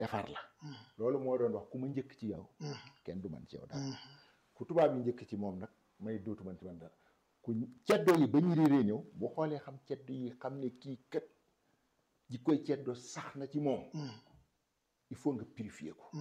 defar la loolu moo doon wax ku ma njëkk ci yow kenn du man ci yow dara ku tubaab yi njëkk ci moom nag may dootu man ci man dara ku ceddo yi ba ñu réeree ñëw bu xoolee xam ceddo yi xam ne kii kat ji koy ceddo sax na ci moom il faut nga purifier ko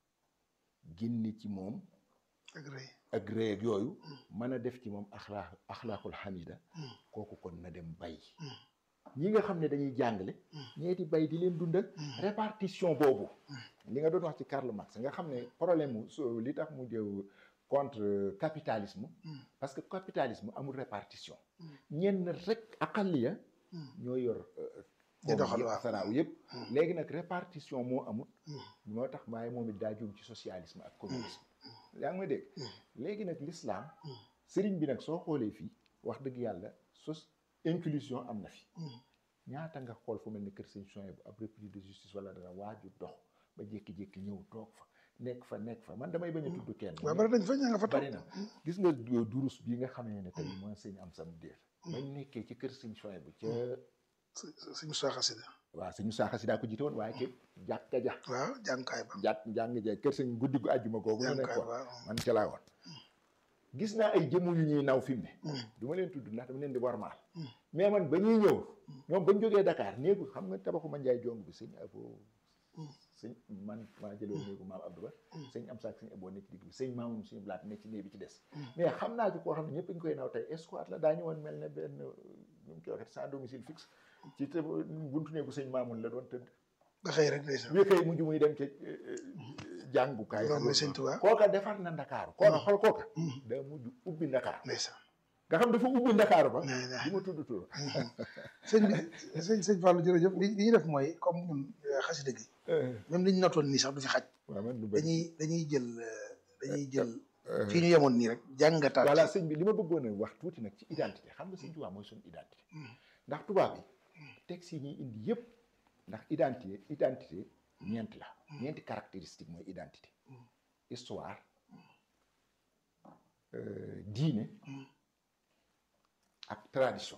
génne ci moom ak rëy ak rëy ak yooyu mën a def ci moom axlaa axlaaqul xamida kooku kon na dem bay ñi nga xam ne dañuy jàngale ñee di bay di leen dundal répartition boobu li nga doon wax ci Karl Marx nga xam ne problème mu so li tax mu jëw contre capitalisme parce que capitalisme amul répartition ñenn rek aqaliya ñoo yor di doxal waaw saraaw yëpp léegi nag répartition moo amut moo tax waaye moom it daa jóg ci socialisme ak communisme yaa ngi ma dégg léegi nag l'islam sëriñ bi nag soo xoolee fii wax dëgg yàlla sos inclusion am na fi ñaata nga xool fu mel ni kër sëñ Soye bu ab repris de justice wala dara waaju dox ba jékki-jékki ñëw toog fa nekk fa nekk fa man damay bañ a tudd kenn waaw bari dañ fa ñaa nga fa toog bari na gis nga durus bii nga xamee ne tey mooy sëñ am sam déer bañ nekkee ci kër sëñ Soye bu ca suñu saaxasida waaw sëñ Saaxa si daa ko jiite woon waaye ci jàkka ja waaw jàngukaay ba jàkk jàng ja kër sëñ guddi gu àjjuma googu ñu jàngukaay nekkoon ba man ca laa woon gis naa ay jëmm yu ñuy naw fi mu ne du ma leen tudd ndax dama leen di warmaal mais man ba ñuy ñëw ñoom bañ jógee Dakar néegu xam nga tabaxu ma njaay jong bi sëñ abo sëñ man maa jëloon néegu maam Abdou Ba sëñ am saak sëñ aboo nekk digg bi sëñ maamum suñu blaat nekk ci néeg bi ci des mais xam naa ci koo xam ne ñëpp ñu koy naw tey escouade la daa ñëwoon mel ne benn ñu mu koy waxee sans domicile fixe ci te buntu néegu sëñ maamun la doon tëdd ba xëy rek ndeysaan bi kay mujj muy dem ci jàngukaay loolu mooy sëñ Tuubaa kooka defar na ndakaaru kooka xool kooka daa mujj ubbi ndakaaru ndeysaan nga xam dafa ubbi ndakaaru ba nee na di ma tudd tur sëñ bi sëñ sëñ Fallou jërëjëf li li ñu def mooy comme ñun xasida gi même li ñu notoon nii sax du fi xaj waaw man du bëri dañuy dañuy jël dañuy jël fii ñu yemoon nii rek jàngataat voilà sëñ bi li ma bëggoon a wax tuuti nag ci identité xam nga sëñ Tuubaa mooy suñu identité ndax tubaab yi texte yi ñuy indi yëpp ndax identité identité ñeent la ñeenti caractéristique mooy identité histoire euh, diine ak tradition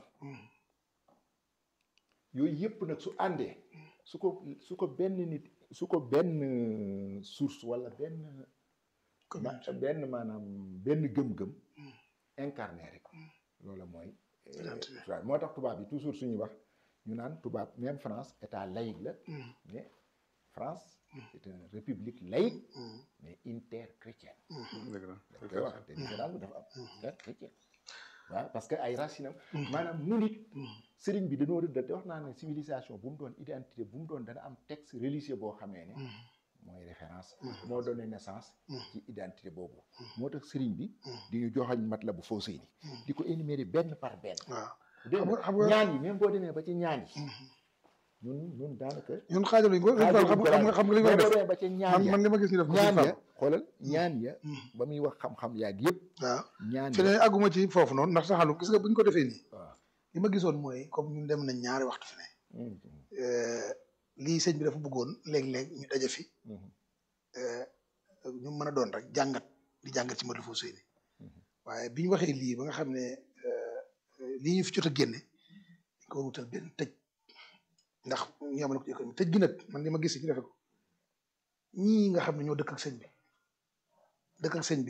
yooyu yëpp nag su àndee su ko su ko benn nit su ko benn source wala benn ma- benn maanaam benn gëm-gëm incarné rek loola mooy euh, Identité. tubaab moo tax tubaab yi toujours suñuy wax ñu naan tubaab même France état laïque la mais France c'est une république laïque mais interchrétienne dëgg la dañ koy wax te différence bi dafa am interchrétienne waaw parce que ay racines am maanaam nu nit sëriñ bi dañoo rëddal te wax naa ne civilisation bu mu doon identité bu mu doon dana am texte religieux boo xamee ne mooy référence moo donné naissance ci identité boobu moo tax sëriñ bi di ñu joxañ mat la bu foo sëy ni di ko énumérer benn par benn waaw dégg xam nga- nga xam nga- ñaan yi même boo demee ba ci ñaan yi ñun ñun daanaka ñun xaajaluñ ko sëñ Fallou xam nga xam nga xam nga li ñu war a mais boo def demee ba ci ñaan man ya man li ma gis ñu def ko sëñ ñaan ya Fallou xoolal ñaan ya ba muy wax xam-xam yaag yëpp waaw ñaan fi ne ya àgguma ci foofu noonu ndax saxalu gis nga bu ñu ko defee nii waaw li ma gisoon mooy comme ñun dem nañ ñaari waxtu fi ne euh, lii sëñ bi dafa bëggoon léeg-léeg ñu daje fi euh, ñu mën a doon rek jàngat di jàngat ci Matlaboul Fawzayni waaye bi ñu waxee lii ba nga xam ne euh, lii ñu fi jot a génne dañ ko war a wutal benn tëj ndax ñu amal ko ci économie tëj gi nag man li ma gis ñu defe ko ñii nga xam ne ñoo dëkk ak sëñ bi dëkk ak sëñ bi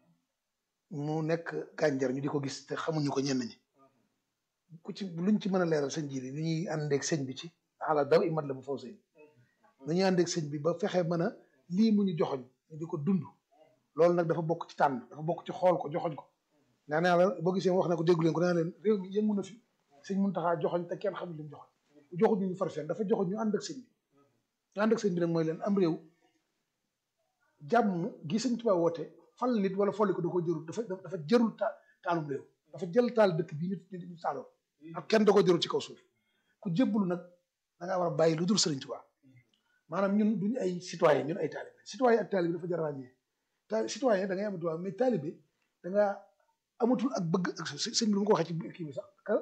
mu nekk gànjar ñu di ko gis te xamuñu ko ñenn ñi ku ci luñ ci mën a leeral sëñ ji li ñuy àndeeg sëñ bi ci xala daw i mat la bu faw sëñ nu ñuy àndeeg sëñ bi ba fexe mën a lii mu ñu joxoñ ñu di ko dund loolu nag dafa bokk ci tànn dafa bokk ci xool ko joxoñ ko naa naa la boo gisee wax na ko déggu leen ko naa leen réew mi yëngu na fi sëñ mun taxaa joxoñ te kenn xamul li mu joxoñ joxuñ ñu ñu farfeen dafa joxoñ ñu ànd ak sëñ bi ñu ànd ak sëñ bi nag mooy leen am réew jàmm gi sëñ Tuubaa woote fal nit wala folli ko da ko jërul dafa dafa jërul ta taalum réew dafa jël taal dëkk bii nit nit ñu taaloo ak kenn da ko jërul ci kaw suuf ku jébbalu nag da ngaa war a bàyyi lu dul sëriñ Tuubaa maanaam ñun duñu ay citoyen ñun ay taalibe citoyen ak taalibe dafa jar a ràññee ta citoyen da ngay am droit mais taalibe da nga amatul ak bëgg ak së- sëñ bi lu ma ko waxee ci kii bi sax ka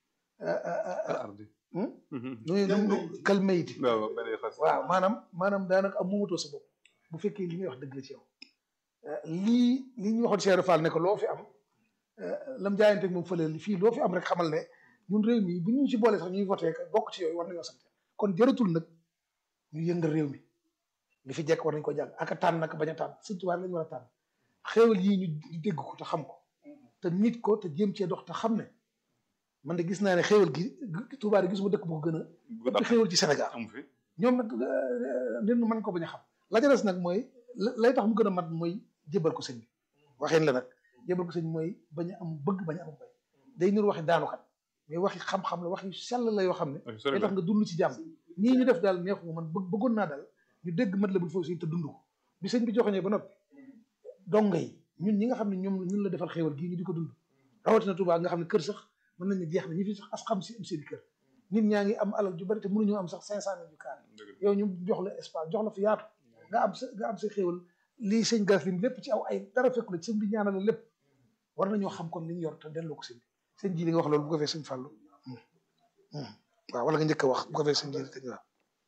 al ardi nu nu kal mayiti waaw benn xas waaw maanaam maanaam daanaka am moomatoo sa bopp bu fekkee li ngay wax dëgg la ci yow lii li ñu waxoon Cheikh Fall ne ko loo fi am lam jaayanteeg moom fële fii loo fi am rek xamal ne ñun réew mi bu ñu ci boole sax ñuy voté bokk ci yooyu war nañoo sant kon jëratul nag ñu yëngal réew mi li fi jekk war nañ ko jàng ak a tànn nag bañ a tànn sëñ Tuubaa lañu war a tànn xéewal yii ñu ñu dégg ko te xam ko te nit ko te jéem cee dox te xam ne man de gis naa ne xéewal gi Tuubaa de gisuma dëkk bu ko gën a ëpp xéewal ci Sénégal amu fi ñoom nag nit ñu mën ko bañ a xam la ca des nag mooy lay tax mu gën a mat mooy jébal ko sëñ bi waxeen la nag jébal ko sëñ mooy bañ a am bëgg bañ a am bay day nur waxi daanukat mais waxi xam-xam la wax yu sell la yoo xam ne day tax nga dund ci jàmm ñii ñu def daal neexuma man bëgg bëggoon naa daal ñu dégg mat la bul foofu si te dund ko bi sëñ bi joxoñee ba noppi donga yi ñun ñi nga xam ne ñoom ñun la defal xéewal gii ñu di ko dund rawatina Tuubaa nga xam ne kër sax mën nañ ne jeex na ñi fi sax as xam si am seen kër nit ñaa ngi am alal ju bari te mënuñoo am sax cinq cent mille yu kaar yow ñu jox la espace jox la fi yaatu nga am sa nga am sa xéewal lii sëñ gas lim lépp ci aw ay dara fekku la sëñ bi ñaanal la lépp war nañoo xam kon li ñu yor te delloo ko sëñ bi sëñ ji li nga wax loolu bu ko fee sëñ Fallou waaw wala nga njëkk a wax bu ko fee sëñ ji tëj waaw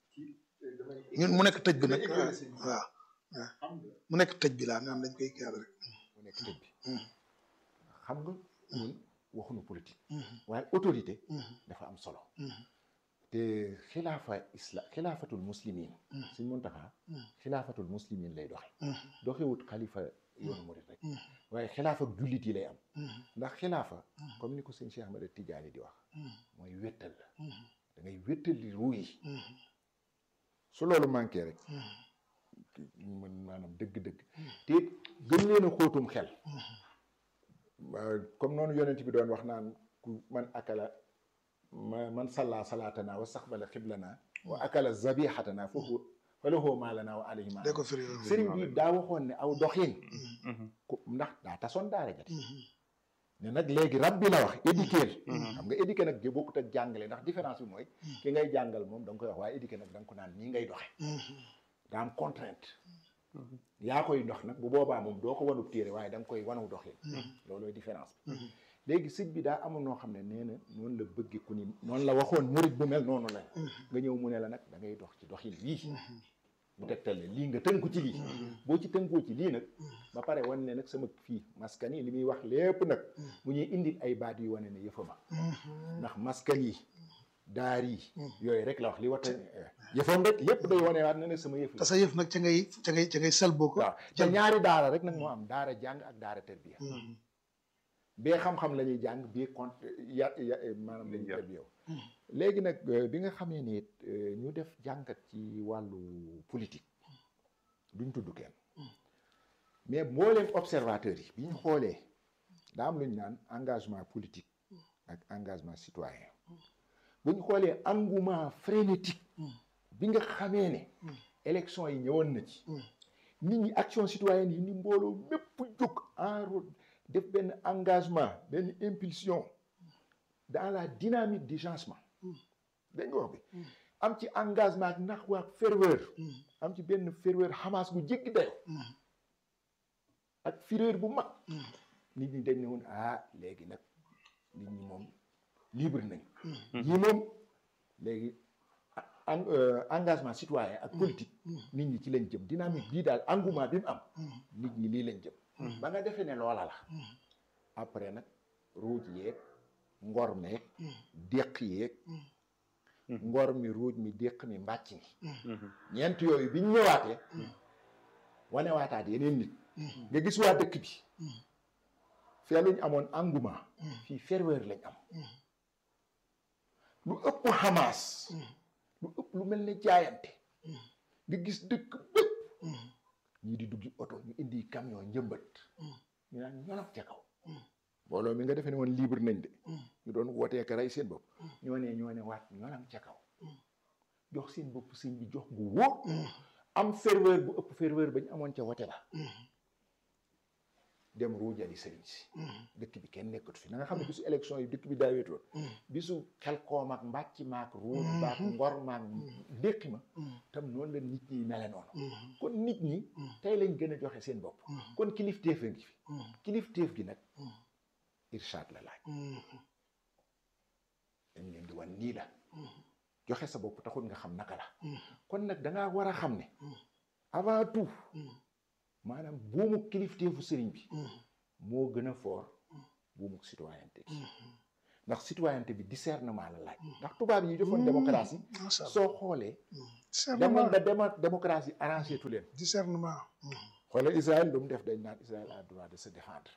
ñun mu nekk tëj bi nag waaw waaw mu nekk tëj bi laa nga xam dañ koy kii rek mu nekk tëj bi xam nga ñun waxuñu politique waaye autorité dafa am solo te xilaafa isla xilaafatul muslimin suñ Muntaxa xilaafatul muslimin lay doxe doxewut xalifa yoonu murit rek waaye xilaafa jullit yi lay am ndax xilaafa comme ni ko sëñ Cheikh Ahmada Tidiane di wax mooy wéttal la da ngay wéttali ruu yi su loolu manqué rek mën maanaam dëgg-dëgg te gën leen a xóotum xel comme noonu yonent bi doon wax naan ku man akala ma man salla salaatana wa saxbala xiblana wa akala zabixatana foofu fa lahu maa lana wa alayhi maa de ko firi sëriñ bi daa waxoon ne aw doxin ku ndax daa tasoon daara jati ne nag léegi rab bi la wax éduquer xam nga éduquer nag gi bokkut ak jàngale ndax différence bi mooy ki ngay jàngal moom da nga koy wax waaye éduquer nag da nga ko naan nii ngay doxe daa am contrainte yaa koy dox nag bu boobaa moom doo ko wanub téere waaye da nga koy wanaw doxin loolooy différence bi léegi sëñ bi daa amul noo xam ne nee na noonu la bëgge ku ni noonu la waxoon murit bu mel noonu la nga ñëw mu ne la nag da ngay dox ci doxin lii bu tegtal ne lii nga tënku ci lii boo ci tënkoo ci lii nag ba pare wan ne nag sama fii maskan yi li muy wax lépp nag mu ñuy indil ay baat yu wane ne yëfama ndax maskan yi daar yi yooyu rek la wax li wata yëfam rek lépp day wane waat na ne sama yëf te sa yëf nag ca ngay ca ngay ca ngay sel boo ko waaw te ñaari daara rek nag moo am daara jàng ak daara terbiya bee xam-xam la ñuy jàng bii compte ya ya maanaam lañuy terbiya léegi nag bi nga xamee ni ñu def jàngat ci wàllu politique duñ tudd kenn mais mbooleem observateurs yi bi ñu xoolee daa am lu ñu naan engagement politique ak engagement citoyen bu ñu xoolee engouement frénétique bi nga xamee ne élection yi ñëwoon na ci nit ñi action citoyenne yi ni mbooloo mépp jóg en route def benn engagement benn impulsion dans la dynamique du changement dañ nga wax bi am ci engagement ak nax waak ferveur am ci benn ferveur xamaas bu jéggi dayo ak fureur bu mag nit ñi dañ ne woon ah léegi nag nit ñi moom libre nañ ñi moom léegi engagement citoyen ak politique nit ñi ci lañ jëm dynamique bii daal engouement bi mu am nit ñi lii lañ jëm ba nga defee ne loola la après nag ruuj yeeg ngor meeg déq yeeg ngor mi ruuj mi déq mi mbàcc mi ñeent yooyu bi ñu ñëwaatee wane waataat yeneen nit nga gis waa dëkk bi fee luñ amoon engouement fii ferveur lañ am lu ëpp xamaas lu ëpp lu mel ne jaayante nga gis dëkk bépp ñii di duggi oto ñu indi camion njëmbat ñu naan ñolog ca kaw mbooloo mi nga defee ne woon libre nañ de ñu doon wootee ka rey seen bopp ñoo ne ñoo ne waat ñolam ca kaw jox seen bopp sëñ bi jox gu wóor am ferveur bu ëpp ferveur bañ amoon ca wote ba dem ruujali sëriñ si dëkk bi kenn nekkut fi na nga xam ne bisu élection yi dëkk bi daa wéetoon bisu xel koom ak mbàcc maak ruuj baak ngor maak ndéqi ma tam noonu la nit ñi mele noonu kon nit ñi tey lañ gën a joxe seen bopp kon kilifteef a ngi fi kilifteef gi nag irshad la laaj dañ leen di wan nii la joxe sa bopp taxul nga xam naka la kon nag dangaa war a xam ne avant tout maanaam buumu kilifteefu sëriñ bi moo gën a foor buumu citoyenneté gi ndax citoyenneté bi discernement la laaj ndax tubaab yi defoon démocratie macha allah soo xoolee demoon discernement ba dema démocratie arrangé tu leen discernement xoolal Israël lu mu def dañ naan Israël a droit de se défendre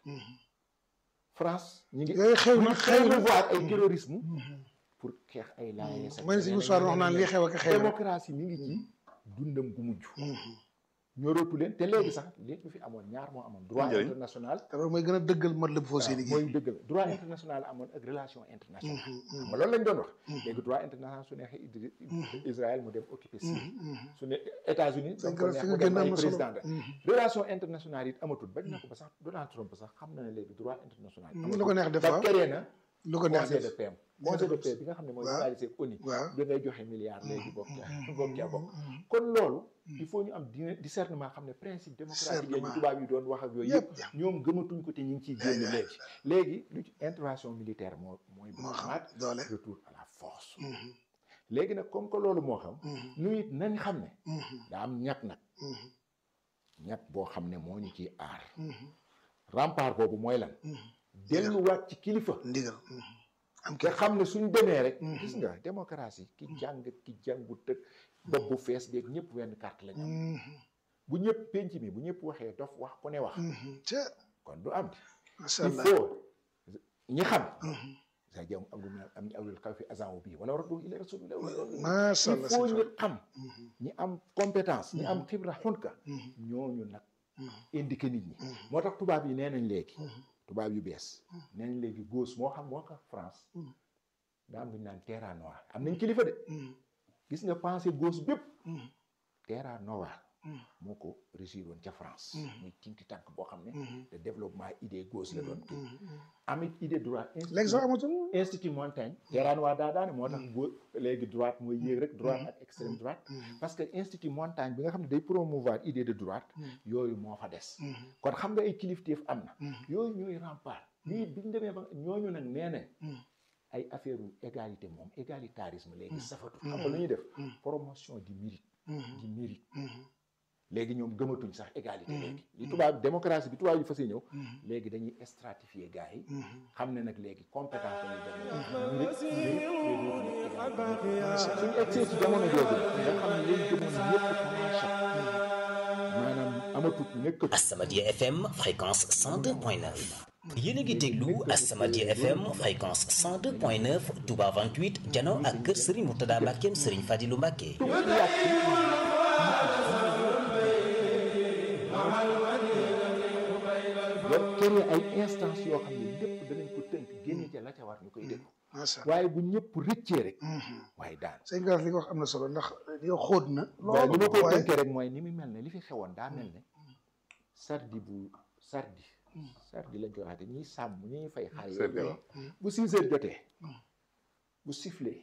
France ñi ngi yooyu xew na xew na promouvoir ay terrorisme pour xeex ay laayee mooy ne si histoire wax naan lii xew ak xew rek démocratie mi ngi ci dundam gu mujj ñorootu leen te léegi sax léegi fi amoon ñaar moo amoon droit Njëriñ. international te loolu mooy gën a dëggal mat la bu foo waaw seeni gi mooy dëgg la droit international amoon ak relation internationale xam nga loolu lañ doon wax léegi droit international su neexee Idri- Israël mu dem occuper Syrie su ne États-Unis Dañ dañ ko ko fi neex nga mu dem génn am ay na solo. président de relation internationale it amatul bañ na ko ba sax Donald Trump sax xam na ne léegi droit international lu ko neex def ba waaw créé na lu ko neex conseil de def paix conseil de paix bi nga xam ne mooy waaw. réalisé ONU waaw da ngay joxe milliards léegi bokk ca bokk ca bokk kon loolu il faut ñu am di- discernement xam ne principe démocratique yi Discernement. tubaab yi doon wax ak yooyu yëpp yëpp ñoom gëmatuñ ko te ñu ngi ciy génn léegi léegi lu ci intervention militaire moo mooy bu moo xam amaat doole retour à la force léegi nag comme que loolu moo xam nu it nañ xam ne daa am ñàkk nag ñàkk boo xam ne moo ñu ciy aar rempart boobu mooy lan delluwaat ci kilifa ndigal am te kii xam ne suñ demee rek gis nga démocratie ki jàng ki jàngu tëg bopp bu fees beeg ñëpp wenn carte la ñu am bu ñëpp penc mi bu ñëpp waxee dof wax ku ne wax ca kon du am macha il allah faut ñi xam sa jam am am ni awlul xaw fi agent bii wala war a ila rasulillah macha il allah faut sëñ ñu Fall. xam ñi am compétence ñi am xibra xunka ñooñu nag indiqué nit ñi moo tax tubaab yi nee nañ léegi tubaab yu bees nee nañ léegi gauche moo xam moo xam France daa am lu ñu naan terra noire am nañ kilifa de gis nga pensée gauche bépp terra noire moo ko réussir woon ca France muy tinki tànk boo xam ne de développement idée gauche la doon kii amit idée droite léegi sax amatul institut Montaigne terra noire daa daane moo tax gau léegi droite mooy yéeg rek droite ak extrême droite parce que institut Montaigne bi nga xam ne day promouvoir idée de droite yooyu moo fa des kon xam nga ay kilifteef am na yooyu ñooy rempart lii bi ñu demee ba ñooñu nag nee nañ ay affaire u égalité moom égalitarisme léegi safatu xam nga lu ñuy def promotion du mérite du mérite léegi ñoom gëmatuñ sax égalité léegi li tubaab démocratie bi tubaab yi fas ñëw léegi dañuy stratifier gars yi xam ne nag léegi compétence lañuy dem mérite mérite suñu egsee ci jamono jooju nga xam ne léegi gëmoon yëpp commencé maanaam amatut nekkatu As-Samadiyya FM fréquence 102.9 yéen a ngi déglu As-Samadiyya FM fréquence 102.9 Touba 28 jano ak kër Serigne Mourtada Mbackeem Serigne Fadilou Mbacke donc créer ay instance yoo xam ne lépp danañ ko tënk génne ca la ca war ñu koy déglu macha allah waaye bu ñëpp rëccee rek waaye daan sëñ Galas li nga wax am na solo ndax li nga xóot na waaye li ma koy waaye tënkee rek mooy ni mu mel ne li fi xewoon daa mel ne sardi bu sardi sardi lañ koy waxate ñiy sàmm ñuy fay xar Sardi yooyu waaw. bu six heures jotee bu sifflé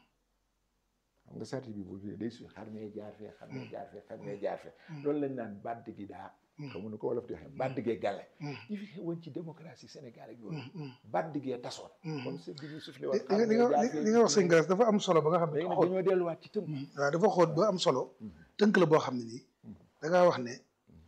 xam nga sardi bi bu day su xar mee jaar fee xar mee jaar fee xar mee jaar fee loolu lañ naan bàdd gi daa xamu nu ko wolof di waxee bàdd gee gàlle yi fi xewoon ci démocratie Sénégal ak yooyu bàdd gee tasoon comme sardi bi sifflé woon li li nga li li nga wax sëñ Galas dafa am solo ba nga xam ne léegi nag xóot dañoo delluwaat ci tënk waaw dafa xóot ba am solo tënk la boo xam ne nii da ngaa wax ne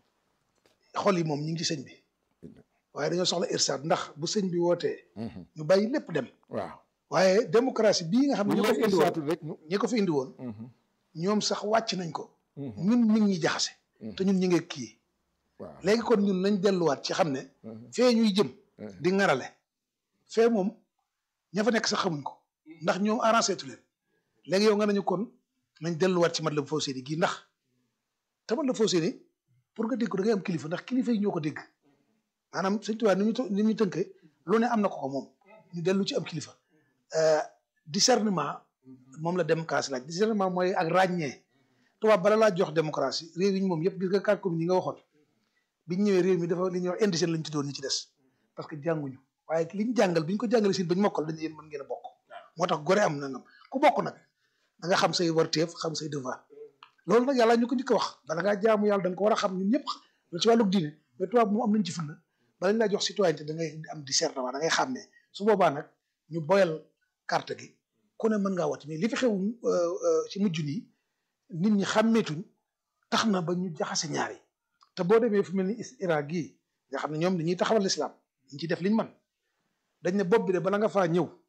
xol yi moom ñu ngi ci sëñ bi waaye dañoo soxla irsaad ndax bu sëñ bi wootee ñu bàyyi lépp dem waaw waaye démocratie bii nga xam bu ne ñu ñi ko fi leen indi woon saatul rek ñu ñi ko fi indi woon ñoom sax wàcc nañ ko ñun ñu ngi ñuy jaxase te ñun ñu ngi kii waaw léegi kon ñun nañ delluwaat ci xam ne fee ñuy jëm di ŋarale fee moom ña fa nekk sax xamuñ ko ndax ñoom arrangé tu leen léegi yow nga nañu kon nañ delluwaat ci Matlaboul Fawzayni gii ndax te Matlaboul Fawzayni pour nga dégg ko da ngay am kilifa ndax kilifa yi ñoo ko dégg maanaam Sëñ Tuubaa ni ñu ni ñu tënkee lu ne am na ko ko moom ñu dellu ci am kilifa discernement moom la démocratie laaj discernement mooy ak ràññee tubaab bala laa jox démocratie réew yi ñu moom yëpp gis nga quatre communes yi nga waxoon biñ ñëwee réew mi dafa li ñuy wax indigène lañ ci doon ñi ci des parce que jànguñu waaye liñ jàngal biñ ko jàngalee si bañ mokkal dañu yéen mën ngeen a bokk moo tax gore am nangam ku bokk nag da nga xam say warteef xam say devoir loolu nag yàlla ñu ko njëkk a wax bala ngaa jaamu yàlla da nga ko war a xam ñun ñëpp loolu ci wàllug diine mais tubaab moom am nañ ci fulla bala ñu laa jox citoyenneté da ngay am discernement da ngay xàmmee su boobaa nag ñu boyal carte gi ku ne mën ngaa wàcc mais li fi xew ci mujj nii nit ñi xàmmeetuñ tax na ba ñu jaxase ñaar yi te boo demee fu mel ni Irak gii nga xam ne ñoom dañuy taxawal lislaam ñu ci def liñ man dañ ne bopp bi de bala nga faa ñëw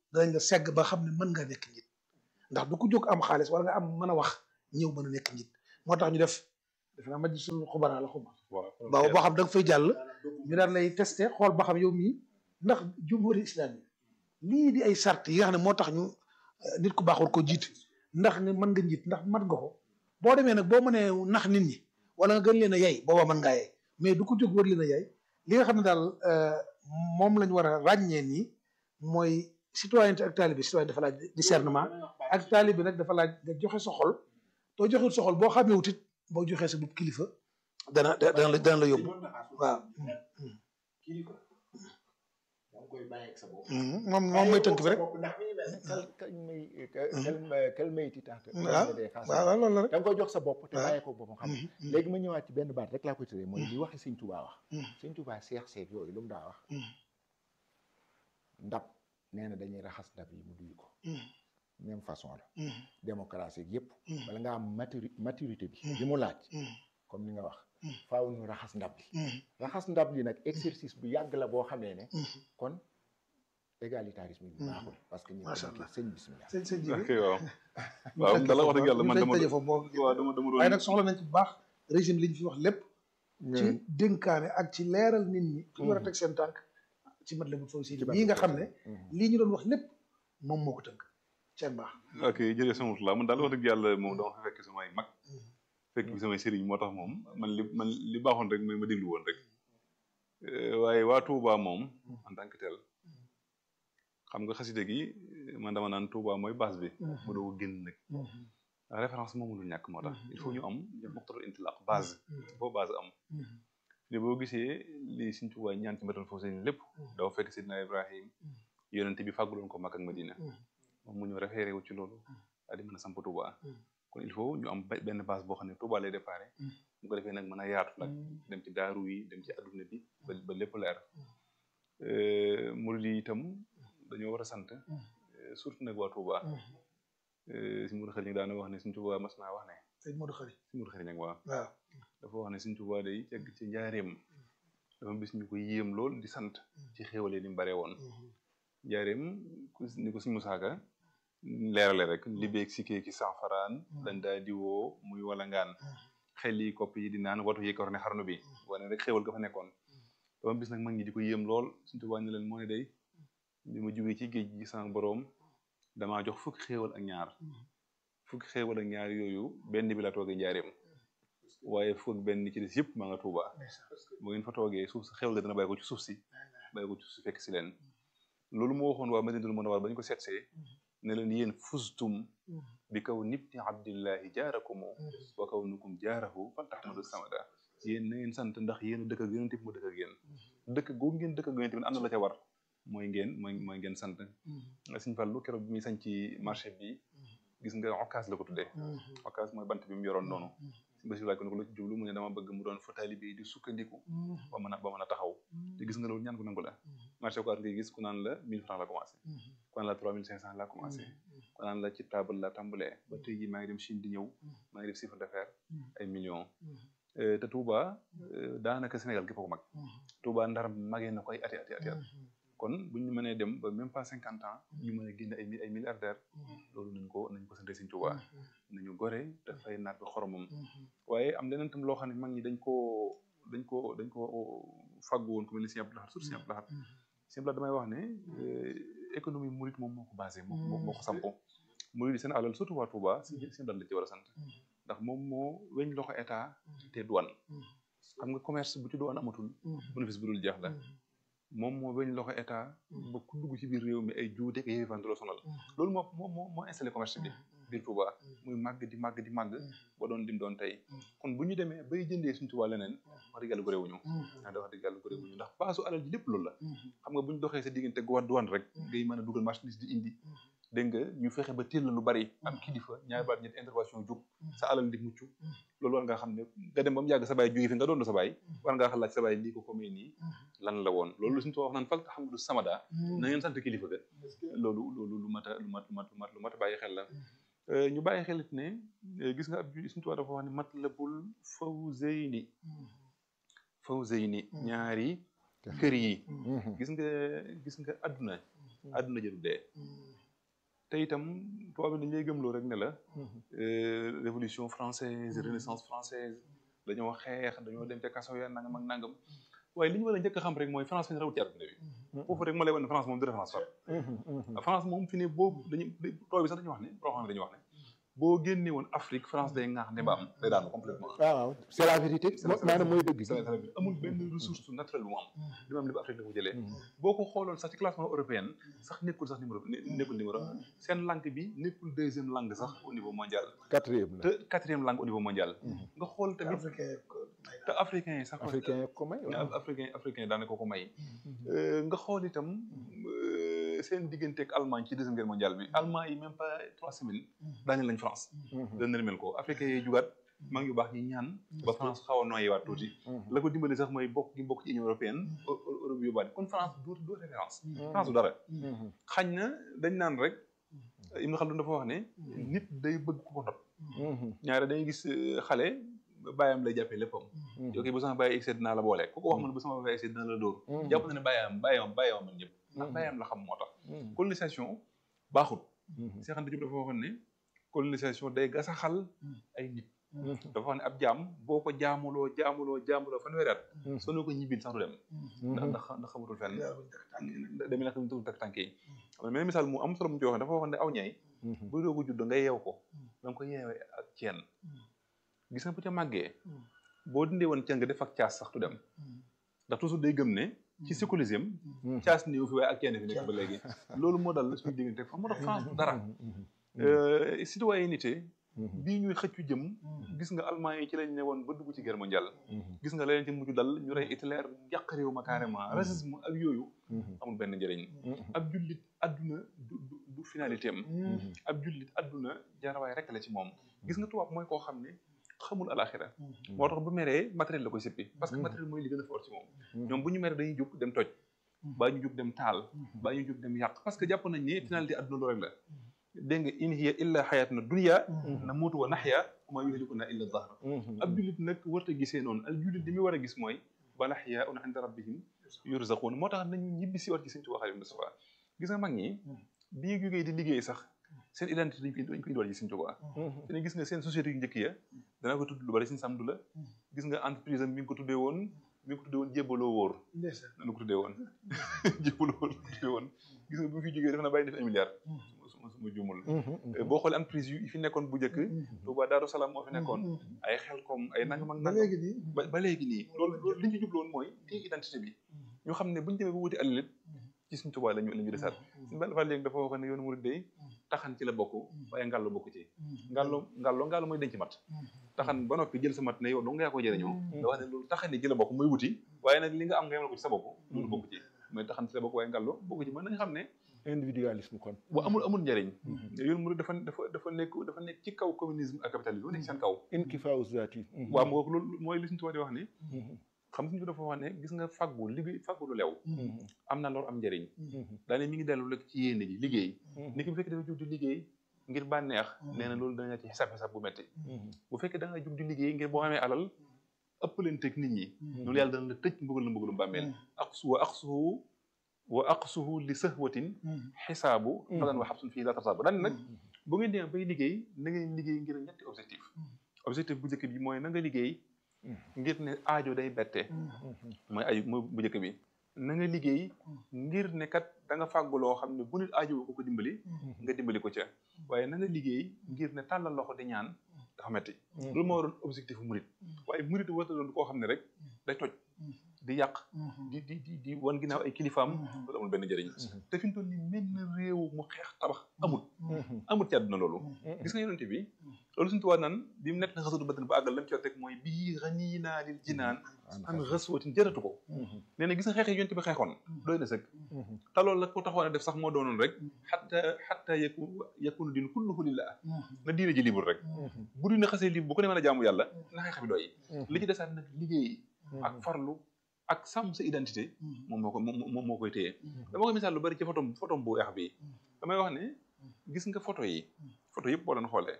danañ la segg ba xam ne mën nga nekk njiit ndax du ko jóg am xaalis wala nga am mën a wax ñëw mën a nekk njiit moo tax ñu def defe naa majj suñu xubaraa la xuma ba boo xam da nga fay jàll ñu daan lay testé xool ba xam yow mii ndax jumhuri islam yi lii di ay sart yi nga xam ne moo tax ñu nit ku baax war ko jiit ndax nga mën nga njiit ndax mat nga ko boo demee nag boo mënee nax nit ñi wala nga gën leen a yay booba mën ngaa yay mais du ko jóg war leen a yay li nga xam ne daal moom lañ war a ràññee nii mooy citoyenneté ak taalibe citoyen dafa laaj discernement ak taalibe nag dafa laaj nga joxe sa xol too joxewut sa xol boo xamee wutit boo joxee sa bopp kilifa dana dana la dana la yóbbu waaw moom moom mooy tënk bi rek kal kal may kal kal may ti tax waaw waaw loolu la rek da nga koy jox sa bopp te waaw. bàyyee ko boppam xam léegi ma ñëwaat ci benn baat rek laa koy tëree mooy li waxi sëñ Tuubaa wax sëñ Tuubaa seex seeg yooyu lu mu daa wax ndab nee na dañuy raxas ndab yi mu duy ko même façon la démocratie yëpp bala nga am maturi maturité bi li mu laaj comme ni nga wax faaw ñu raxas ndab li raxas ndab li nag exercice bu yàgg la boo xamee ne kon égalitarisme bi baaxul parce que ñu Macha ko Allah. sëñ bismillah sëñ sëñ ji ok waaw waaw dala wax dëgg yàlla man dama tëje foofu boo waaw dama dama waaye doon nag soxla nañ ci bu baax régime li ñu fi wax lépp ci dénkaane ak ci leeral nit ñi fi ñu war a teg seen tànk ci mat la bu faw si Ci lii nga xam ne Mhm. lii ñu doon wax lépp moom moo ko tënk seen baax ok jërëjëf sama la man daal wax dëgg yàlla moom dama fa fekk samay mag fekk bi samay sëriñ moo tax moom man li man li baaxoon rek mooy ma déglu woon rek Euh, waaye waa Touba moom en tant que tel xam nga xaside gi man dama naan Touba mooy base bi mu doog a génn nag référence moom mënul ñàkk moo tax il faut ñu am muqtadal intilaq base boo base am li boo gisee li Sëriñ Tuubaa ñaan ci mbatal foofu seen lépp dafa fekk Sidna Ibrahim yonente bi fàgguloon ko Makka ak Madina moom mu ñëw référé wu ci loolu daal di mën a samp Touba kon il faut ñu am be- benn base boo xam ne Touba lay déparé mu ko defee nag mën a yaatu nag dem ci daaru yi dem ci adduna bi ba ba lépp leer murid yi itam dañoo war a sant euh, surtout nag waa Touba si Mourou Xëy daana wax ne Sëriñ Tuubaa mas naa wax ne sëñ Modou Khari si Mourou Xëy waaw waaw dafa wax ne Sëriñ Tuubaa day cegg ci njaareem dafa bis ñu ko yéem lool di sant ci xéwalee ni mu bare woon njaareem ku ni ko Sëriñ Musaa Ka leerale rek li beeg si ki sanfaraan dañ daa diwoo muy walangaan xel yi kopp yi di naan watu yi ko ne xarnu bi wane rek xéwal ga fa nekkoon dafa bis nag mag ñi di ko yéem lool Sëriñ Tuubaa ne leen moo ne day bi ma jugee ci géej gi sama boroom damaa jox fukki xéewal ak ñaar fukki xéewal ak ñaar yooyu benn bi la toogee njaareem waaye fukk benn ci des yëpp maa nga Tuuba bu ngeen fa toogee suuf si xéewal ga dana bàyyi ko ci suuf si bàyyi ko ci suuf si fekk si leen loolu moo waxoon waa Madinatul Munawwara ba ñu ko seetsee ne leen yéen fustum bi kaw nibni abdillahi jaarakumu wa kaw nukum jaarahu fal tahmadu samada yéen na ngeen sant ndax yéen a dëkk ak yonent bi mu dëkk ak yéen dëkk googu ngeen dëkk ak yonent bi am na la ca war mooy ngeen mooy mooy ngeen sant Sëñ Fallu keroog bi muy sañ ci marché bi gis nga occasion la ko tuddee occasion mooy bant bi mu yoroon noonu si basi laaj ko ne ko la ci jublu mu ne dama bëgg mu doon fa taalibe yi di sukkandiku ba mën a ba mën a taxaw te gis nga loolu ñaan ko nangu la marché occasion ngay gis ku naan la 1000 francs la commencé ku naan la 3500 la commencé ku naan la ci table la tàmbalee ba tey jii maa ngi dem Chine di ñëw maa ngi def chiffre d'affaires ay millions Euh, te Touba euh, daanaka Sénégal gépp a ko mag Touba ndar magee na ko ay ati ati ati at kon bu ñu mënee dem ba même pas cinquante ans ñu mën a génne ay mi- ay milliardaires loolu nañ ko nañ ko sante Sëñ Touba nañu gore dafay naat bi xoromam waaye am leneen tam loo xam ne mag ñi dañ koo dañ ko dañ ko fàggu woon ku mel ni Sëñ Abdou Lahad surtout Sëñ Abdou Lahad Sëñ Abdou Lahad damay wax ne euh, économie murit moom moo ko basé moo moo moo ko sampo murit yi seen alal surtout waa Touba Sëñ Sëñ Abdou Lahad la ci war a sant ndax moom moo weñ loxo état te douane xam nga commerce bu ci douane amatul bénéfice bu dul jeex la moom moo weñ loxo état ba ku dugg ci biir réew mi ay juuteeg ay yëfan du la sonal loolu moo moo moo moo installé commerce bi biir Touba muy màgg di màgg di màgg ba doon dim doon tey kon bu ñu demee bay jëndee suñu Touba leneen wax dëgg yàlla ko réewuñu ndax da wax dëgg yàlla ko réewuñu ndax baasu alal ji lépp loolu la xam nga bu ñu doxee sa diggante guwaat douane rek ngay mën a dugal marchandise di indi dégg nga ñu fexe ba téel la lu bari am kilifa ñaari baat ñetti intervention jóg sa alal di mucc loolu war nga xam ne nga dem ba mu yàgg sa baay jóge fi nga doon sa baay war ngaa xalaat sa baay lii ko ko may nii lan la woon loolu suñu too wax naan fal taxamdu samada na ngeen sant kilifa ga loolu loolu lu mat a lu mat lu mat lu mat lu mat a bàyyi xel la ñu bàyyi xel it ne gis nga ab ju suñu tubaab dafa wax ne matlabul fawzayni fawzayni ñaari kër yi gis nga gis nga adduna àdduna jëru dee te itam tubaab bi dañ lay gëmloo rek ne la euh, révolution française renaissance française dañoo xeex dañoo dem ca kaso ya nangam ak nangam waaye li ñu war a njëkk a xam rek mooy France fi ñu rawut ci àdduna bi foofu rek ma lay wan ne France moom du référence far France moom fi ne boobu dañu tubaab bi sax dañu wax ne boo xam ne dañu wax ne boo génne woon Afrique France day ŋaax ne ba am day daanu complètement waaw waaw c'est la vérité maanaam mooy dëgg c'est vrai amul benn ressource naturelle bu mu am li mu am lépp Afrique la ko jëlee boo ko xooloon sax ci classement européen sax nekkul sax numéro nekkul numéro un seen langue bi nekkul deuxième langue sax au niveau mondial quatrième la te quatrième langue au niveau mondial nga xool tamit africain te africain yi sax africain ko may waaw africain africain daanaka ko may nga xool itam seen diggante ak Allemagne ci deuxième guerre mondiale bi Allemand yi même pas trois semaines daaneel nañ France dana rimel ko africain yi jugaat maa ngi yu baax ñi ñaan ba France xaw a noyyiwaat tuuti la ko dimbali sax mooy bokk gi bokk ci Union européenne Europe yóbbaale kon France du du référence France du dara xañ na dañ naan rek Ibn Khaldun dafa wax ne nit day bëgg ku ko not ñaare dañuy gis xale bàyyam lay jàppee léppam yow kii bu sama bàyyi excès dinaa la boole ku ko wax man bu sama bàyyi excès dinaa la dóor jàpp na ne bàyyam bàyyam bàyyam man ñëpp ndax bàyyam la xam moo tax colonisation baaxul Cheikh Anta Diop dafa waxoon ne colonisation day gasaxal ay nit dafa wax ne ab jaam boo ko jaamuloo jaamuloo jaamuloo fanweeri at soo ne ko ñibbil sax du dem ndax ndax ndax xamatul fenn demee nag tugul tak tànk yi xam ne misaal mu am solo mu ci wax dafa waxoon ne aw ñay bu doogu judd nga yeew ko da nga ko yeewee ak ceen gis nga bu ca màggee boo dindee woon ceen nga def ak caas sax du dem ndax toujours day gëm ne ci séculisme caas néew fi waaye ak ceen fi nekk ba léegi loolu moo dal suñu diggante fa moo tax France du dara citoyenneté bii ñuy xëccu jëm gis nga allemand yi ci lañ ne woon ba dugg ci guerre mondiale gis nga leneen ci mujj dal ñu rey Hitler yàq réew ma carrément racisme ak yooyu amul benn njëriñ ab jullit adduna du du finalité am ab jullit adduna jaarawaay rek la ci moom gis nga tubaab mooy koo xam ne xamul alaxira moo tax bu meree matériel la koy sippi parce que matériel mooy li gën a fort ci moom ñoom bu ñu meree dañuy jóg dem toj baa ñu jóg dem taal baa ñu jóg dem yàq parce que jàpp nañ ne finalité adduna loolu rek la dégg nga in hiya illa xayatuna dunya na muutu wa naxya wa ma yuhlikuna illa dahr ab jullit nag warta gisee noonu al jullit li muy war a gis mooy ba naxya una inda rabbihim yurzaqun moo tax nañu ñibbi si war ci Sëñ Tuubaa Xaadimu Mustafaa gis nga mag ñi bi ñu jógee di liggéey sax seen identité dañ koy dañ koy indiwaat ci Sëñ Tuubaa te gis nga seen société yu njëkk ya dana ko tudd lu bari Sëñ Samdu la gis nga entreprise am mi ngi ko tuddee woon mi ngi ko tuddee woon jébbaloo wóor nanu ko tuddee woon jébbaloo wóor ko tuddee woon gis nga bu fi jógee def na bàyyi def un milliard suma suma jumul boo xoolee entreprise yu fi nekkoon bu njëkk Touba Daaru Salaam moo fi nekkoon ay xel comme ay nangam ak nangam ba ba léegi nii loolu loolu li ñu ci jubloon mooy téye identité bi ñu xam ne bu ñu demee ba wuti alalit ci suñ Touba lañu la ñu desaat suñu benn fa léegi dafa wax ne yoonu murid day taxan ci la bokk waaye ngàllo bokk ci ngàllo ngàllo ngàllo mooy denc mat taxan ba noppi jël sa mat ne yow dong nga yaa ko jëriñoo da wax ne loolu taxan ni ci la bokk mooy wuti waaye nag li nga am nga yemal ko ci sa bopp loolu bokk ci mooy taxan ci la bokk waaye ngàllo bokk ci mën nañ xam ne individualisme kon bu amul amul njëriñ yoonu murid dafa dafa dafa nekk dafa nekk ci kaw communisme ak capitalisme nekk seen kaw inkifaaw zaati waaw moo loolu mooy li suñu tubaab di wax ne xam suñu dafa wax ne gis nga faggu liggéey faggu lu lew am na lor am njëriñ daane mi ngi dellu rek ci yéene ji liggéey ni ki bu fekkee dafa jug di liggéey ngir bànneex nee na loolu dana ci xisaab xisaab bu metti bu fekkee da nga jug di liggéey ngir boo xamee alal ëpp leen teg nit ñi loolu yàlla dana la tëj mbugal la mbugalum bàmmeel aqsu wa aqsuhu wa aqsuhu li sahwatin xisaabu falan wa xabsun fii la tarsaabu daan nag bu ngeen demee bay liggéey na ngeen liggéey ngir ñetti objectif objectif bu njëkk bi mooy na nga liggéey ngir ne aajo day bette mooy aju mooy bu njëkk bi na nga liggéey ngir ne kat da nga fàggu loo xam ne bu nit aajo ko ko dimbali nga dimbali ko ca waaye na nga liggéey ngir ne tàllal loxo di ñaan dafa metti loolu moo waroon objectif murit waaye murit warta doon koo xam ne rek day toj di yàq di di di di wan ginnaaw ay kilifaam loolu amul benn njëriñ te fi mu toll nii mel na réew mu xeex tabax amul amul ci àdduna loolu gis nga yonente bi loolu suñu tubaab naan bi mu nekk na xasatu badan ba àggal lam ci rek mooy bii xanii naa lil jinaan an xaswatin jëratu ko nee na gis nga xeex yi yonente bi xeexoon doy na sëkk te loolu la ko taxoon a def sax moo doonoon rek xatta xatta yaku yakunu din kulluhu lillah na diine ji libre rek bu dina xasee libre bu ko ne mën a jaamu yàlla na xeex bi doy li ci desaat nag liggéey ak farlu ak sàmm sa identité moom moo ko moom moo koy téye dama koy misaal lu bari ci photo photo bu weex bi damay wax ne gis nga photo yi photo yëpp boo doon xoolee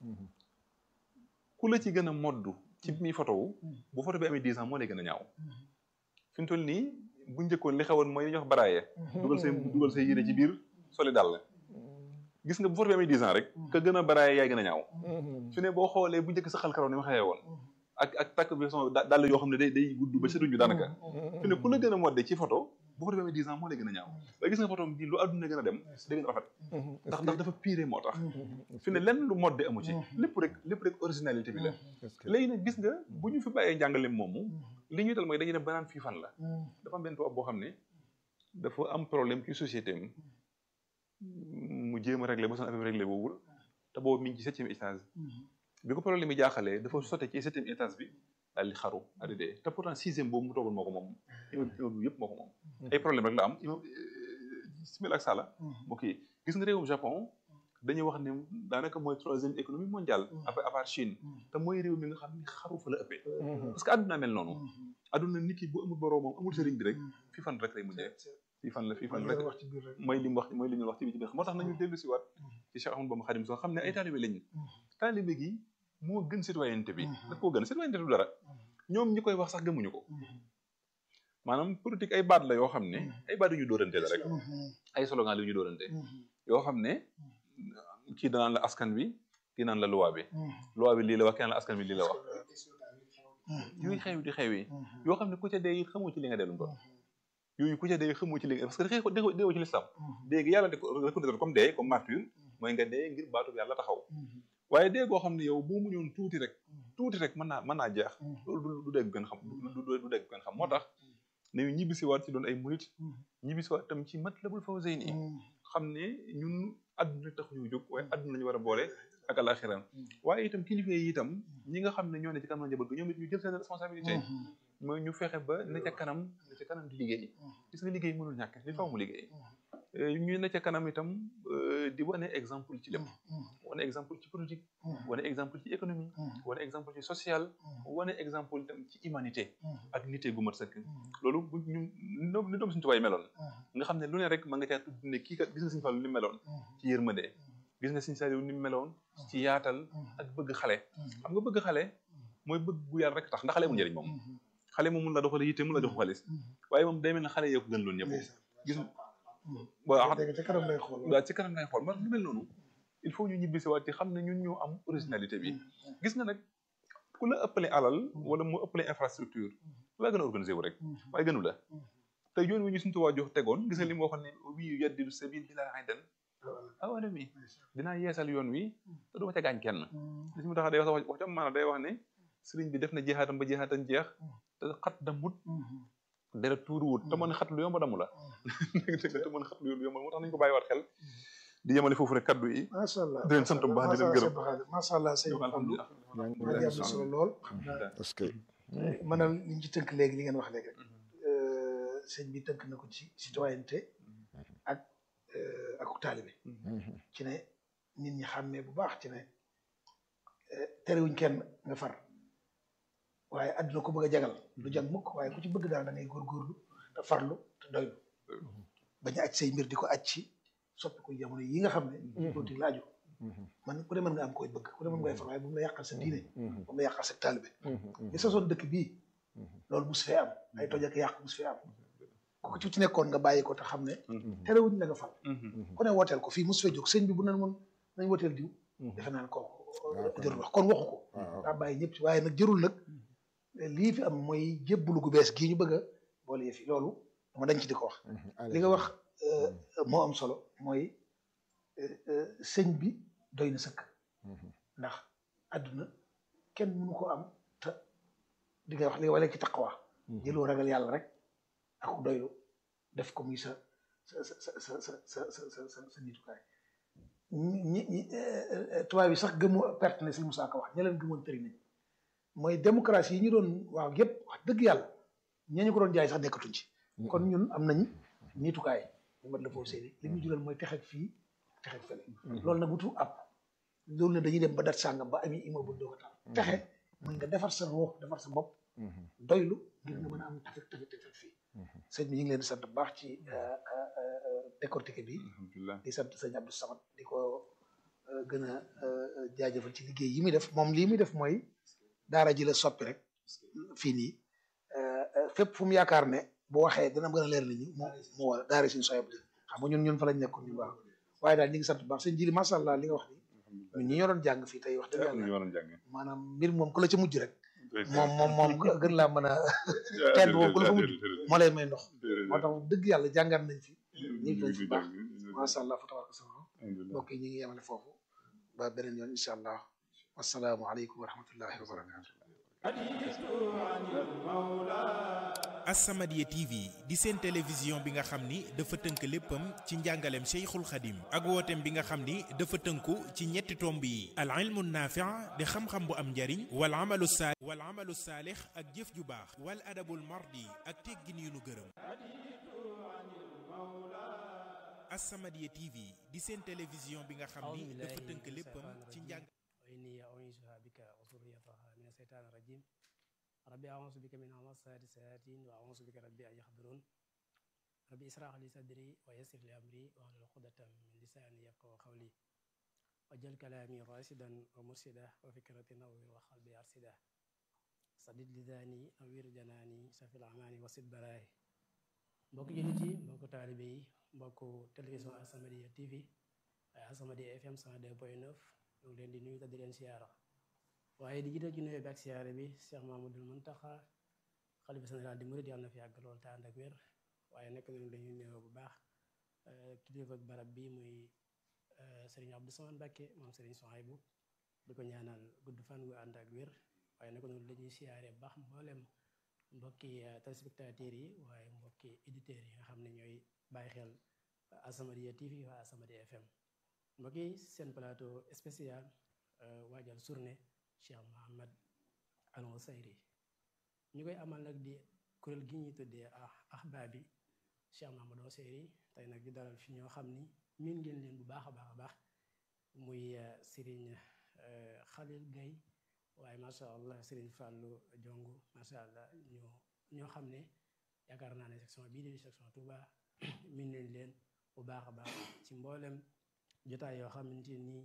ku la ci gën a moddu ci mi photo wu bu photo bi amee dix ans moo lay gën a ñaaw fi mu toll nii bu njëkkoon li xewoon mooy li ñuy wax baraaye dugal say dugal say yére ci biir soli dàll gis nga bu foto bi amee dix ans rek ka gën a baraaye yaay gën a ñaaw fi ne boo xoolee bu njëkk sa xal karaw ni ma xewee woon ak ak takk bi son dàll yoo xam ne day day gudd ba setuñu daanaka fi ne ku la gën a modde ci photo bu foto bi amee dix ans moo lay gën a ñaaw waaye gis nga photo bi lu àdduna gën a dem day gën a rafet ndax ndax dafa pire moo tax fi ne lenn lu modde amu ci lépp rek lépp rek originalité bi la léegi nag gis nga bu ñu fi bàyyee njàngale moomu li ñuy dal mooy dañuy dem ba naan fii fan la dafa am benn tubaab boo xam ne dafa am problème ci société am mu jéem a réglé ba son affaire réglé boobul te boobu mi ngi ci septième étage bi ko problème yi jaaxalee dafa sotte ci septième étage bi daal di xaru daal di dee te pourtant sixième boobu mu toogoon moo ko moom immeuble yëpp moo ko moom ay problème rek la am simil ak sala ok gis nga réewum Japon dañuy wax ne daanaka mooy troisième économie mondiale après à part Chine te mooy réew mi nga xam ni xaru fa la ëppee parce que àdduna mel noonu àdduna nit ki bu amul boroomam amul sëriñ bi rek fii fan rek lay mujjee fii fan la fii fan rek mooy li mu wax mooy li ñu wax ci biir ci biir moo tax nañu dellu si waat ci Cheikh Ahmadou Bamba Khadim soo xam ne ay taalibe lañu taalibe gi moo gën citoyenneté bi daf koo gën citoyenneté du dara ñoom ñi koy wax sax gëmuñu ko maanaam politique ay baat la yoo xam ne ay baat yu ñu dóorante la rek ay slogan la yu ñu dóorante yoo xam ne kii danaan la askan bi kii naan la loi bi loi bi lii la wax kenn la askan bi lii la wax yooyu xew di xew yi yoo xam ne ku ca dee it xamoo ci li nga dellu doon yooyu ku ca dee xamoo ci li nga parce que dee deewoo ci lislam dee gi yàlla de reconnaître comme dee comme martyr mooy nga dee ngir baatu yàlla taxaw waaye dee goo xam ne yow boo muñoon tuuti rek tuuti rek mën naa mën naa jeex loolu du dégg gën xam du dégg gën xam moo tax ne ñu ñibbisi waat ci doon ay murit ñibbisi waat tam ci Matlabul Fawzayni xam ne ñun àdduna tax ñu jóg waaye àdduna lañu war a boole ak alaxiram waaye itam kilifa yi itam ñi nga xam ne ñoo ne ci kanam njaboot gi ñoom it ñu jël seen responsabilité mooy ñu fexe ba ne ca kanam ne ca kanam di liggéey gis nga liggéey mënul ñàkk li faw mu liggéey ñu ne ca kanam itam di wane exemple ci lépp wane exemple ci politique wane exemple ci économie wane exemple ci social wane exemple itam ci humanité ak nité gu mat sëkk loolu bu ñu ni doom suñu tubaay meloon nga xam ne lu ne rek ma nga caa tudd ne kii kat gis nga suñu Fallu ni meloon ci yërmande gis nga suñu Saliou ni meloon ci yaatal ak bëgg xale xam nga bëgg xale mooy bëgg bu yàlla rek tax ndax xale amul njëriñ moom xale moom mun la doxale yitte mun la jox xaalis waaye moom day mel ne xale yee ko gën loon ñëpp gis waaw ci kanam lay xool waaw ci kanam lay xool man lu mel noonu il faut ñu ñibbisi waat ci xam ne ñun ñoo am originalité bi gis nga nag ku la ëppale alal wala mu ëppale infrastructure laa gën a organisé wu rek waaye gënu la te yoon wi ñu suñu tuwaa jox tegoon gis nga li mu waxoon ne wii yaddidu sabil bi laa aydan awala mi dinaa yeesal yoon wi te du ma ca gaañ kenn li si mu tax day wax wax jam maanaam day wax ne sëriñ bi def na jeexaatam ba jeexaatam jeex te xat damut dara tuuruwut te mën xat lu yomb damu la te mën xat lu yomb moo tax nañu ko bàyyiwaat xel di yemale foofu rek kaddu yi macha allah di leen sant bu baax di leen gërëm macha allah sëñ Abdou alhamdulilah maa ngi am solo lool parce que maanaam li ñu ci tënk léegi li ngeen wax léegi rek sëñ bi tënk na ko ci citoyenneté ak ak taalibe ci ne nit ñi xàmmee bu baax ci ne terewuñ kenn nga far waaye àdduna ko bëgg a jagal du jag mukk waaye ku ci bëgg daal da ngay góorgóorlu te farlu te doylu bañ a aj say mbir di ko aj ci soppi ko jamono yi nga xam ne politique laaju man ku ne mën nga am koy bëgg ku ne mën ngay far waaye bu mu la yàqal sa diine bu mu la yàqal sa taalibe li sa soon dëkk bii loolu mus fee am ay toj ak yàq mus fee am ku ci ci nekkoon nga bàyyi ko te xam ne terewuñ la nga fal ku ne wooteel ko fii mus fee jóg sëñ bi bu nan mun nañ wooteel diw defe naa ne kooku jërul wax kon waxu ko daa bàyyi ñëpp ci waaye nag jërul nag lii fi am mooy jébbalu gu bees gii ñu bëgg a boole yëf yi loolu dama dañ ci di ko wax li nga wax moo am solo mooy sëñ bi doy na sëkk ndax àdduna kenn mënu ko am te di nga wax li wala ci taqwa jëloo ragal yàlla rek ak doylu def ko muy sa sa sa sa sa sa sa sa sa nitukaay ñi ñi tubaab yi sax gëmu perte na si Moussa Ka wax ña leen gëmoon tëri nañ mooy démocratie yi ñu doon waaw yëpp wax dëgg yàlla ñee ñu ko doon jaay sax nekkatuñ ci kon ñun am nañ niitukaay ñu mat la foofu seeni li ñu jural mooy texeg fii texeg fële loolu nag wutu ab loolu ne dañuy dem ba dat sàngam ba ami immeuble doo ko taal texe mooy nga defar sa ruux defar sa bopp doylu ngir nga mën a am tafek tafek tafek fii sëñ bi ñu ngi leen di sant bu baax ci décortiqué bi di sant sëñ Abdou Samad di ko gën a jaajëfal ci liggéey yi muy def moom lii muy def mooy daara ji la soppi rek fii nii fépp fu mu yaakaar ne bu waxee dana gën a leer nit ñi moo moo war daara suñu soyab xam nga ñun ñun fa lañ nekkoon ñu baax waaye daal ñu ngi sant bu baax seen jili macha allah li nga wax ni ñun ñi ñoo doon jàng fii tey wax dëgg ñu yàlla waroon jàng maanaam mbir moom ku la ci mujj rek moom moom moom gën laa mën a kenn moom ku la fa mujj moo lay may ndox moo tax moom dëgg yàlla jàngat nañ fi ñu ngi fi baax macha allah fa tabaraka sama mbokk yi ñu ngi yemale foofu ba beneen yoon incha allah wasalaamu aleykum wa rahmatullahi wa barakatu As-Samadiyya TV di seen télévision bi nga xam ni dafa tënk léppam ci njàngaleem Cheikhul Khadim ak wooteem bi nga xam ni dafa tënku ci ñetti tomb yi al ilmu naafi' di xam-xam bu am njariñ wal amalu saalix wal amalu saalix ak jëf ju baax wal adabul mardi ak teggin yu nu gërëm As-Samadiyya TV di seen télévision bi nga xam ni dafa tënk léppam ci njàng وإني أعيذها بك وذريتها من الشيطان الرجيم ربي أعوذ بك من همزات الشياطين وأعوذ بك ربي أن يحضرون ربي اشرح لي صدري ويسر لي أمري واحلل عقدة من لساني يفقهوا قولي واجعل كلامي راشدا ومرشدا وفكرتي نور وقلبي أرشدا سدد لساني نوير جناني سفي الأماني وسد براي mbokk jullit yi mbokk taalibe yi mbokk télévision As-Samadiyya TV As-Samadiyya FM 102.9 ñu ngi leen di nuyu te di leen siyaara waaye di jiital ci nuyoo bi ak siyaara bi Cheikh Mamadou Muntaxa xalifa général di murid yàlla na fi yàgg lool te ànd ak wér waaye nekk nañu dañuy nuyoo bu baax kilifa ak barab bi muy Serigne Abdou Samane Mbacké moom Serigne Souhaïbou di ko ñaanal gudd fan gu ànd ak wér waaye nekk nañu dañuy siyaare bu baax mboolem mbokki téléspectateurs yi waaye mbokki éditeurs yi nga xam ne ñooy bàyyi xel As-Samadiyya TV waa As-Samadiyya FM mbokk yi seen plateau spécial waajal journée Cheikh Mohammed Al Ousayri ñu koy amal nag di kuréel gi ñuy tuddee ah ahbaabi Cheikh Mohammed Ousayri tey nag di dalal fi ñoo xam ni miin ngeen leen bu baax a baax a baax muy Serigne Khalil Gaye waaye macha allah Serigne Fallou Jongu macha allah ñu ñoo xam ne yaakaar naa ne section bii di section Touba miin leen leen bu baax a baax ci mboolem. jotaay yoo xamante ni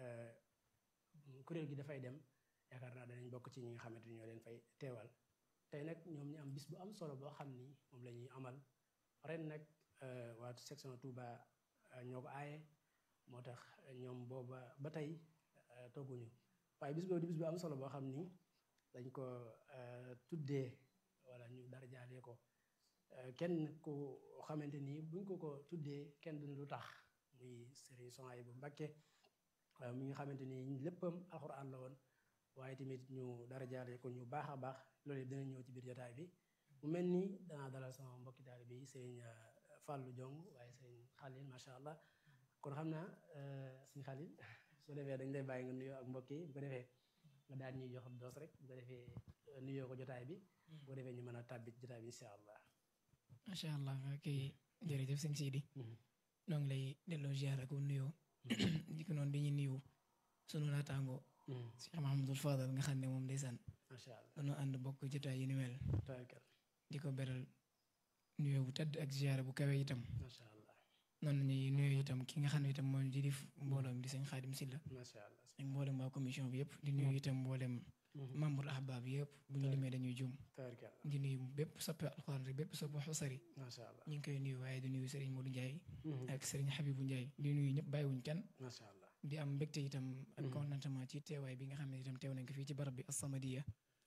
kuréel gi dafay dem yaakaar naa danañ bokk ci ñi nga xamante ni ñoo leen fay teewal tey nag ñoom ñu am bis bu am solo boo xam ni moom la ñuy amal ren nag waa section Touba ñoo ko aaye moo tax ñoom booba ba tey tooguñu waaye bis boobu di bis bu am solo boo xam ni dañ ko tuddee wala ñu dara jaalee ko kenn ku xamante ni buñ ko ko tuddee kenn duñu lu tax muy Serigne Souhaïbou Mbacké mi nga xamante ni léppam alxuraan la woon waaye tamit ñu dara jaale ko ñu baax a baax loolu yëpp dina ñëw ci biir jotaay bi mu mel ni danaa dalal sama mbokki taalibe yi Serigne Fallou Diong waaye Serigne Khalil macha allah kon xam naa Serigne Khalil su defee dañ lay bàyyi nga nuyoo ak mbokk yi bu ko defee nga daal ñuy jox doos rek bu ko defee nuyoo ko jotaay bi bu ko defee ñu mën a tàbbi jotaay bi incha allah. macha allah ok jërëjëf sëñ Sidi. noo ngi lay delloo ziar ak nuyoo di ko noonu dañuy nuyu sunu naataango Cheikh Mahamadul Fadal nga xam ne moom ndeysaan macha allah dañoo ànd bokk jotaay yi ni mel tawakkal di ko beral nuyoo bu tedd ak ziar bu kawe itam macha allah noonu lañuy nuyoo itam ki nga xam ne itam mooy di def mbooloom di sëñ Xaadim Silla macha allah ak mboolem waa commission bi yëpp di nuyu itam mboolem membre ahbab bi yëpp bu ñu limee dañuy jum tawakkal di nuyu bépp soppe alxuraan rek bépp soppe xusari macha allah ñu ngi koy nuyu waaye di nuyu Serigne Modou Ndiaye ak Serigne Habibou Ndiaye di nuyu ñëpp bàyyiwuñ kenn macha allah di am mbégte itam ak contentement ci teewaay bi nga xam ne itam teew nañ ko fii ci barab bi As-Samadiyya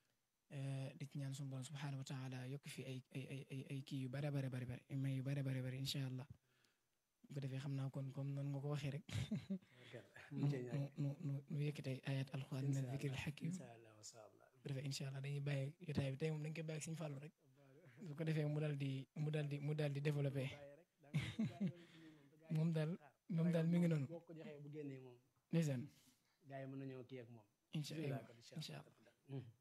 di ci ñaan sunu borom subhaanahu wa taala yokk fi ay ay ay ay ay kii yu bare bare bare bare may yu bare bare bare incha allah bu ko defee xam naa kon comme noonu nga ko waxee rek nu nu nu nu yëkkatee ayat alxuraan min al-zikril hakim incha allah macha allah bu ko defee incha allah dañuy bàyyi jotaay bi tey moom dañ koy bàyyi ak Sëñ Fallu rek bu ko defee mu daal di mu daal di mu daal di développé moom daal moom daal mi ngi noonu boo ko joxee bu génnee moom ndeysaan gars yi mën nañoo kii ak moom incha allah bismillah kon incha allah allah